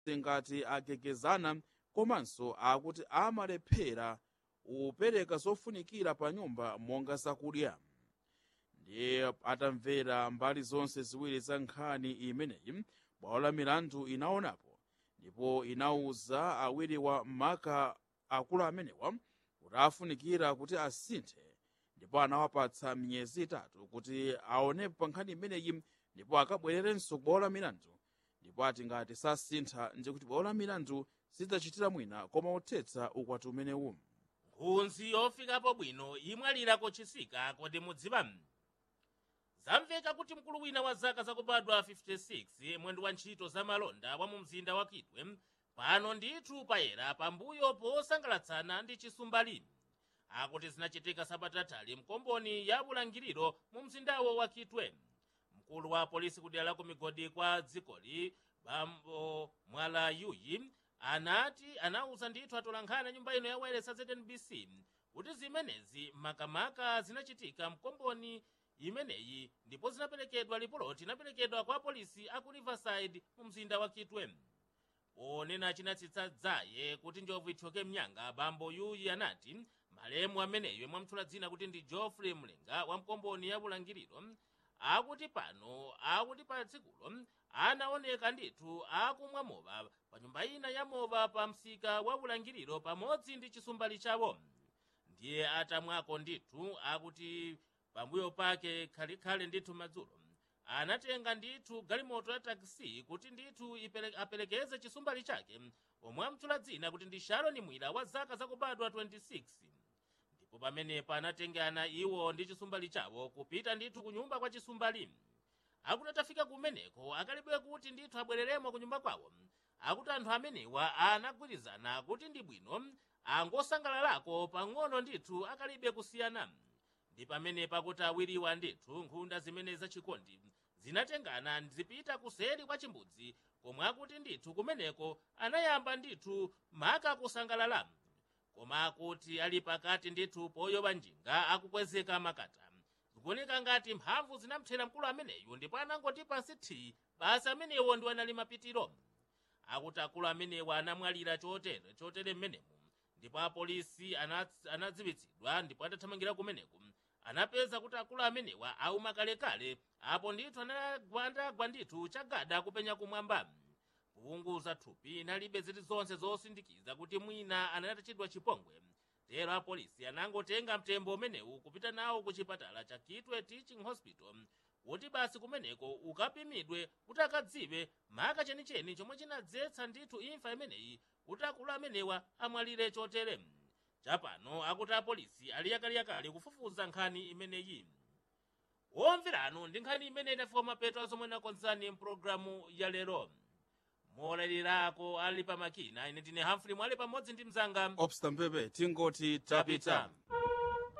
ngati agegezana komanso akuti amalephera kupereka zofunikira pa nyumba monga zakudya ndiye atamvera mbali zonse ziwiri za nkhani imeneyi bwalo la milandu inaonapo ndipo inawuza awiri wa maka akulu amenewa kuti afunikira kuti asinthe ndipo anawapatsa miyezi itatu kuti aonepo pa nkhani imeneyi ndipo akabwererenso ku bwalo la milandu ndipo ati ngati sasintha ndikuti bwalo la milandu sidzachitira mwina koma uthetsa ukwati umenewu nkhunzi yofikapo bwino imwalira kochisika kodi mudziwa zamveka kuti mkulu wina wa zaka zakubadwa 56 mwendo wa ntchito za malonda wa mu mzinda wa kitwe pano ndithu payera pambuyo posangalatsana ndi chisumbali akuti zinachitika sabatatali mkomboni ya bulangiriro mu mzindawo wa kitwe mkulu wa polisi kudera la ku migodi kwa dzikoli bambo mwala yuyi anati anauza ndithu atolankhani nyumba ino ya wailesi znbc kuti zimenezi makamaka zinachitika mkomboni imeneyi ndipo zinaperekedwa lipoloti inaperekedwa kwa polisi aku riverside mu mzinda wa kitwe ponena chinatsitsa dzaye kuti njovu ithyoke mnyanga bambo yuyi anati malemu ameneyo mwamtchula dzina kuti ndi geoffrey mlenga wa mkomboni ya bulangiriro akuti pano akuti pa tsikulo anaoneka ndithu akumwa mowa pa nyumba ina ya mowa pa msika wa bulangiriro pamodzi ndi chisumbali chawo ndiye atamwako ndithu akuti pambuyo pake khalikhale ndithu madzulo anatenga ndithu galimoto ya takisi kuti ndithu ipele- aperekeze chisumbali chake omwe amtchula dzina kuti ndi sharoni mwira wa zaka zakubadwa 26 ndipo pamenepo anatengana iwo ndi chisumbali chawo kupita ndithu ku nyumba kwa chisumbali akuti atafika kumeneko akalibe kuti ndithu abwereremo ku nyumba kwawo akuti anthu amenewa anagwirizana kuti ndi bwino angosangalalako pang'ono ndithu akalibe kusiyana ndi pamenepo akuti awiriwa ndithu nkhunda zimene zachikondi zinatengana zipita kuseri kwa chimbudzi komwe akuti ndithu kumeneko anayamba ndithu maka kusangalala koma akuti ali pakati ndithu poyoba njinga akukwezeka makata zikuoneka ngati mphamvu zinamthera mkulu ameneyu ndipo anangoti pansi thi basi amenewo ndi anali mapitiro akuti akulu amenewa anamwalira chotere chotere mmenemu ndipo apolisi ana- anadziwitsidwa ndipo atathamangira kumeneko anapeza kuti akulu amenewa auma kalekale apo ndithu anagwa ndithu chagada kupenya kumwamba kuunguza thupi inalibe zilizonse zosindikiza kuti mwina anatachidwa chipongwe tero apolisi anangotenga mtembo umenewu kupita nawo ku chipatala cha kitwe teaching hospital kuti basi kumeneko ukapimidwe kuti akadziwe maka chenicheni chomwe chinadzetsa ndithu imfa imeneyi kuti akulu amenewa amwalire chotere chapano akuti apolisi ali yakaliyakali kufufuza nkhani imeneyi womveranu ndi nkhani imene idafika mapeto azomwe nakonzani mpulogalamu ya lero molalirako ali pamakina ine ndine hamfrey mwale pamodzi ndi mzanga obsta mpepe tingoti tapita tapita